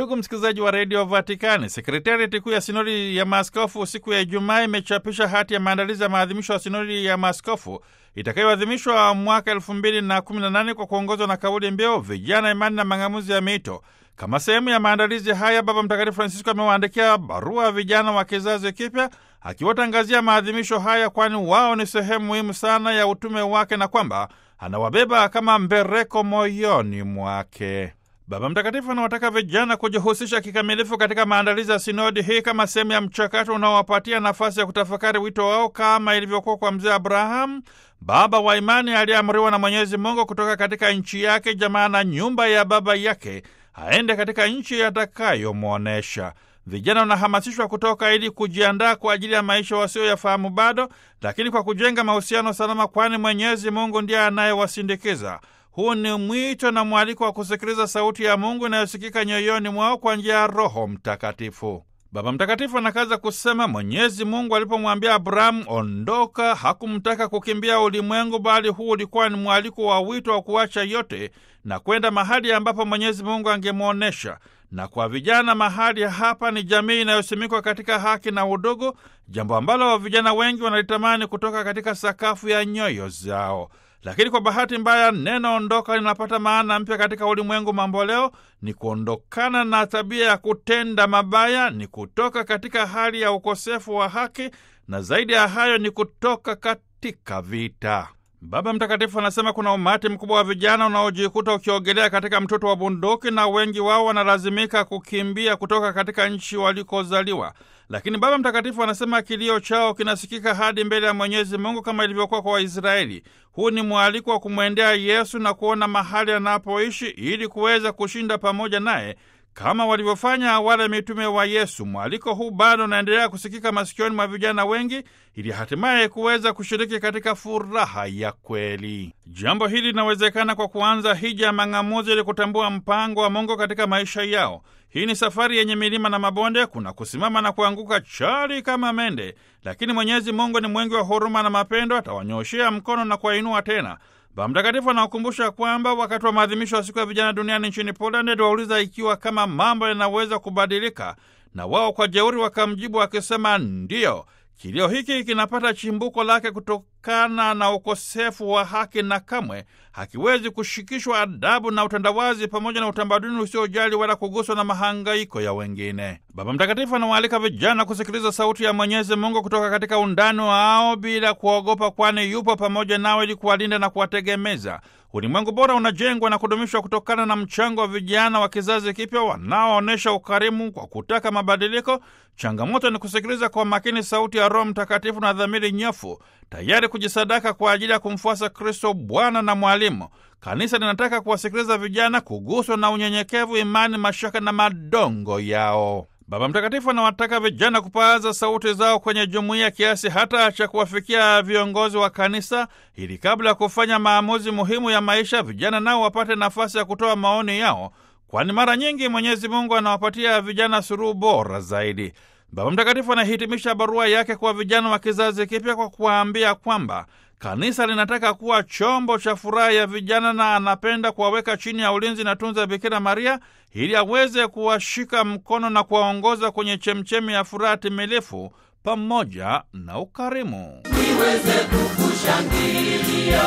Ndugu msikilizaji wa redio Vatikani, sekretariati kuu ya sinodi ya maaskofu siku ya Ijumaa imechapisha hati ya maandalizi ya maadhimisho ya sinodi ya maaskofu itakayoadhimishwa mwaka elfu mbili na kumi na nane kwa kuongozwa na kauli mbiu vijana, imani na mang'amuzi ya miito. Kama sehemu ya maandalizi haya, Baba Mtakatifu Francisco amewaandikia barua vijana wa kizazi kipya akiwatangazia maadhimisho haya, kwani wao ni sehemu muhimu sana ya utume wake na kwamba anawabeba kama mbereko moyoni mwake. Baba Mtakatifu anawataka vijana kujihusisha kikamilifu katika maandalizi ya sinodi hii kama sehemu ya mchakato unaowapatia nafasi ya kutafakari wito wao kama ilivyokuwa kwa mzee Abrahamu, baba wa imani aliyeamriwa na Mwenyezi Mungu kutoka katika nchi yake, jamaa na nyumba ya baba yake, aende katika nchi atakayomwonyesha. Vijana wanahamasishwa kutoka ili kujiandaa kwa ajili ya maisha wasioyafahamu bado, lakini kwa kujenga mahusiano salama, kwani Mwenyezi Mungu ndiye anayewasindikiza. Huu ni mwito na mwaliko wa kusikiliza sauti ya Mungu inayosikika nyoyoni mwao kwa njia ya Roho Mtakatifu. Baba Mtakatifu anakaza kusema, Mwenyezi Mungu alipomwambia Abrahamu ondoka, hakumtaka kukimbia ulimwengu, bali huu ulikuwa ni mwaliko wa wito wa kuacha yote na kwenda mahali ambapo Mwenyezi Mungu angemwonyesha. Na kwa vijana, mahali hapa ni jamii inayosimikwa katika haki na udugu, jambo ambalo vijana wengi wanalitamani kutoka katika sakafu ya nyoyo zao. Lakini kwa bahati mbaya neno ondoka linapata maana mpya katika ulimwengu mamboleo. Ni kuondokana na tabia ya kutenda mabaya, ni kutoka katika hali ya ukosefu wa haki, na zaidi ya hayo ni kutoka katika vita. Baba Mtakatifu anasema kuna umati mkubwa wa vijana unaojikuta ukiogelea katika mtoto wa bunduki, na wengi wao wanalazimika kukimbia kutoka katika nchi walikozaliwa. Lakini Baba Mtakatifu anasema kilio chao kinasikika hadi mbele ya Mwenyezi Mungu kama ilivyokuwa kwa Waisraeli. Huu ni mwaliko wa kumwendea Yesu na kuona mahali anapoishi ili kuweza kushinda pamoja naye kama walivyofanya wale mitume wa Yesu. Mwaliko huu bado unaendelea kusikika masikioni mwa vijana wengi ili hatimaye kuweza kushiriki katika furaha ya kweli. Jambo hili linawezekana kwa kuanza hija ya mang'amuzi ili kutambua mpango wa Mungu katika maisha yao. Hii ni safari yenye milima na mabonde, kuna kusimama na kuanguka chali kama mende, lakini Mwenyezi Mungu ni mwingi wa huruma na mapendo, atawanyoshea mkono na kuwainua tena. Baba Mtakatifu anawakumbusha kwamba wakati wa maadhimisho ya siku ya vijana duniani nchini Poland, aliwauliza ikiwa kama mambo yanaweza kubadilika, na wao kwa jeuri wakamjibu wakisema ndiyo. Kilio hiki kinapata chimbuko lake kutokana na ukosefu wa haki na kamwe hakiwezi kushikishwa adabu na utandawazi pamoja na utamaduni usiojali wala kuguswa na mahangaiko ya wengine. Baba Mtakatifu anawaalika vijana kusikiliza sauti ya Mwenyezi Mungu kutoka katika undani wao bila kuogopa, kwani yupo pamoja nao ili kuwalinda na kuwategemeza. Ulimwengu bora unajengwa na kudumishwa kutokana na mchango wa vijana wa kizazi kipya wanaoonyesha ukarimu kwa kutaka mabadiliko. Changamoto ni kusikiliza kwa makini sauti ya Roho Mtakatifu na dhamiri nyofu, tayari kujisadaka kwa ajili ya kumfuasa Kristo Bwana na Mwalimu. Kanisa linataka kuwasikiliza vijana, kuguswa na unyenyekevu, imani, mashaka na madongo yao. Baba Mtakatifu anawataka vijana kupaza sauti zao kwenye jumuiya kiasi hata cha kuwafikia viongozi wa kanisa, ili kabla ya kufanya maamuzi muhimu ya maisha, vijana nao wapate nafasi ya kutoa maoni yao, kwani mara nyingi Mwenyezi Mungu anawapatia vijana suluhu bora zaidi. Baba Mtakatifu anahitimisha barua yake kwa vijana wa kizazi kipya kwa kuwaambia kwamba kanisa linataka kuwa chombo cha furaha ya vijana na anapenda kuwaweka chini ya ulinzi na tunza ya Bikira Maria ili aweze kuwashika mkono na kuwaongoza kwenye chemchemi ya furaha timilifu pamoja na ukarimu. niweze kukushangilia,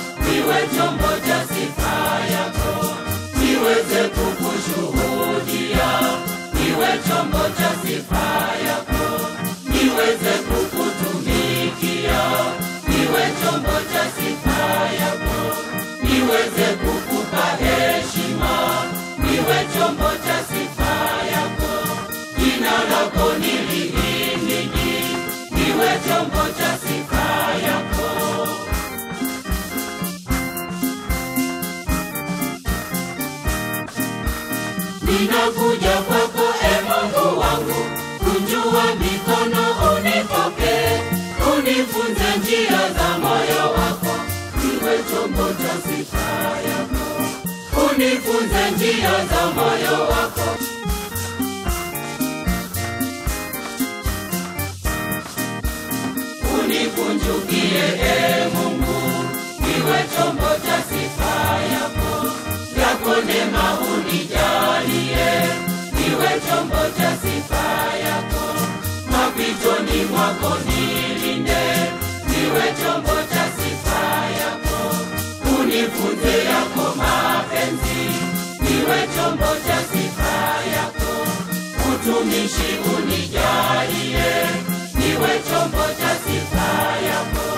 niwe chombo cha sifa yako, niweze kukushuhudia, niwe chombo cha sifa yako, niweze kukutumikia, niwe chombo cha sifa yako, niweze kukupa heshima, niwe chombo cha sifa yako, jina lako nilihimidi, niwe chombo cha sifa yako. Ninakuja kwako e Mungu wangu, kunjua mikono unipokee, unifunze njia za moyo wako, niwe chombo cha sifa yako, unifunze njia za moyo wako. Unikunjukie e Mungu, niwe chombo cha sifa yako, yako neema unijalie, unifunze yako mapenzi, niwe chombo cha sifa yako. Utumishi unijalie, niwe chombo cha sifa yako.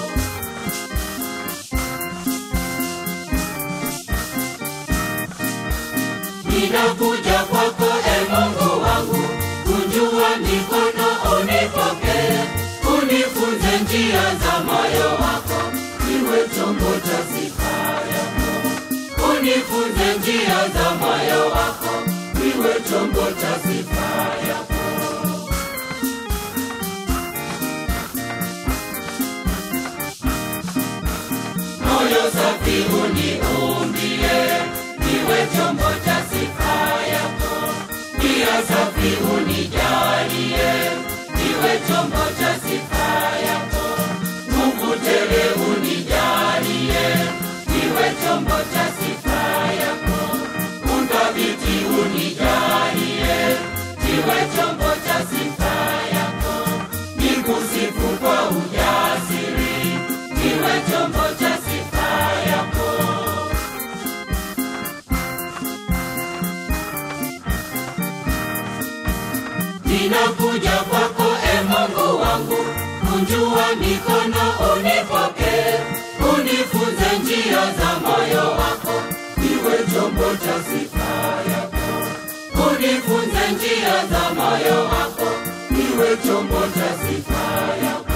Ninakuja kwako e Mungu wangu, kunjua mikono unipokee, unifunze njia za moyo wako, niwe chombo cha sifa yako. Unifunze njia za moyo wako, niwe chombo cha sifa yako. moyo safi uniumbie, niwe chombo cha sifa yako. Nia safi unijalie, niwe chombo cha sifa yako. Mungu tele unijalie, niwe chombo cha sifa yako. Uthabiti unijalie, niwe chombo cha sifa yako. Nikusifu kwa ujasiri, niwe chombo cha sifa yako. Ninakuja kwako e Mungu wangu, kunjua mikono unipokee, unifunze njia za moyo wako, niwe chombo cha sifa yako. Unifunze njia za moyo wako, niwe chombo cha sifa yako.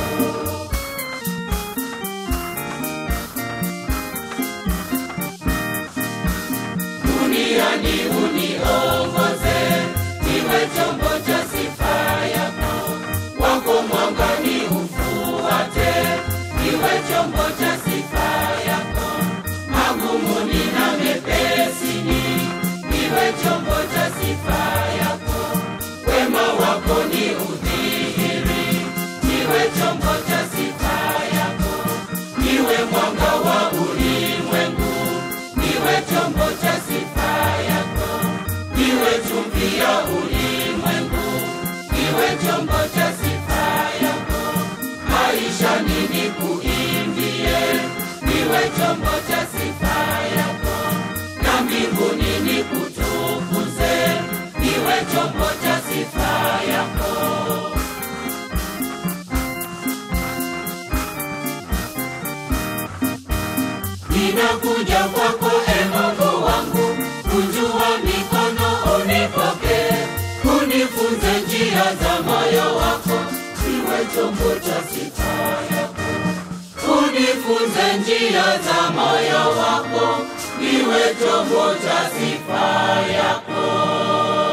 duniani uniongoze, niwe chombo cha sifa yako. Wako mwangani ufuate, niwe chombo cha sifa yako. Magumuni na mepesini, niwe chombo cha sifa yako. Wema wako ni udhihiri, niwe chombo cha sifa yako. Niwe mwanga wa ulimwengu, niwe chombo cha sifa yako. Niwe chumvi ya ulimwengu, niwe chombo cha sifa yako. Maisha nini kuimbie, niwe chombo cha sifa yako. Na mbinguni nikutukuze, niwe chombo cha sifa yako. Ninakuja kwako e Mungu wangu, kunjua mikono unipokee, unifunze njia za moyo wako, niwe chombo cha sifa yako. Unifunze njia za moyo wako, niwe chombo cha sifa yako.